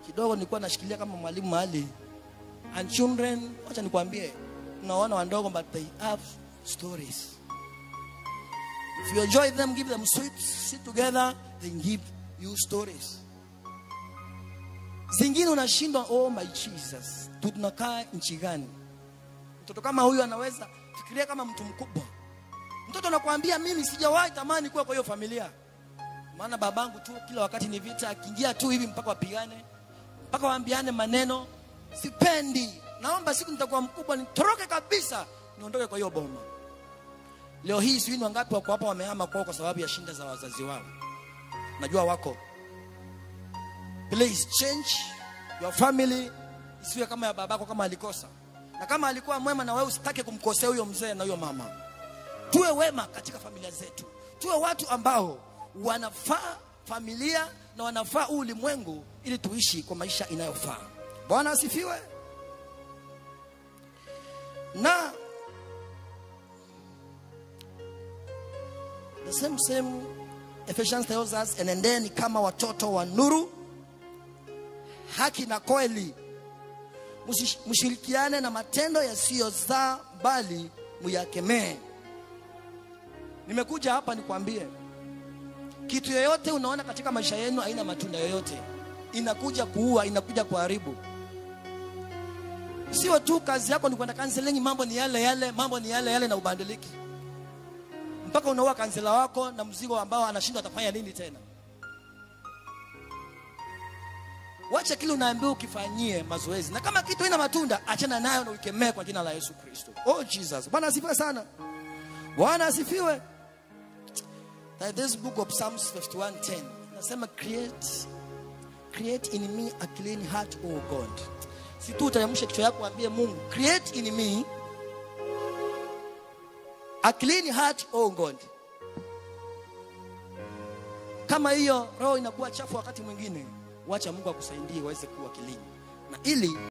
kidogo nilikuwa nashikilia kama mwalimu mahali and children wacha nikwambie unaona wandogo but they have stories if you enjoy them give them sweets sit together they give you stories zingine unashindwa oh my jesus tunakaa nchi gani mtoto kama huyu anaweza fikiria kama mtu mkubwa mtoto anakuambia mimi sijawahi tamani kuwa kwa hiyo familia maana babangu tu kila wakati ni vita akiingia tu hivi mpaka wapigane mpaka waambiane maneno sipendi naomba siku nitakuwa mkubwa nitoroke kabisa niondoke kwa hiyo boma leo hii sijui ni wangapi wako hapa wamehama kwao kwa sababu ya shinda za wazazi wao najua wako please change your family isiwe kama ya babako kama alikosa na kama alikuwa mwema na wewe usitake kumkosea huyo mzee na huyo mama tuwe wema katika familia zetu tuwe watu ambao wanafaa familia na wanafaa huu ulimwengu ili tuishi kwa maisha inayofaa bwana asifiwe na the same same Ephesians tells us enendeni kama watoto wa nuru haki na kweli Msish- mshirikiane na matendo yasiyozaa bali muyakemee nimekuja hapa nikwambie kitu yoyote unaona katika maisha yenu haina matunda yoyote inakuja kuua inakuja kuharibu sio tu kazi yako ni kwenda kanselingi mambo ni yale yale mambo ni yale yale na ubadiliki mpaka unaua kansela wako na mzigo ambao anashindwa atafanya nini tena wacha kile unaambiwa ukifanyie mazoezi na kama kitu ina matunda achana nayo na ukemee kwa jina la yesu kristo oh jesus bwana asifiwe sana bwana asifiwe That this book of psalms 51:10 nasema create create in me a clean heart o god si tu utaamsha kichwa yako ambie mungu create in me a clean heart o god kama hiyo roho inakuwa chafu wakati mwingine wacha mungu akusaidie waweze kuwa clean na ili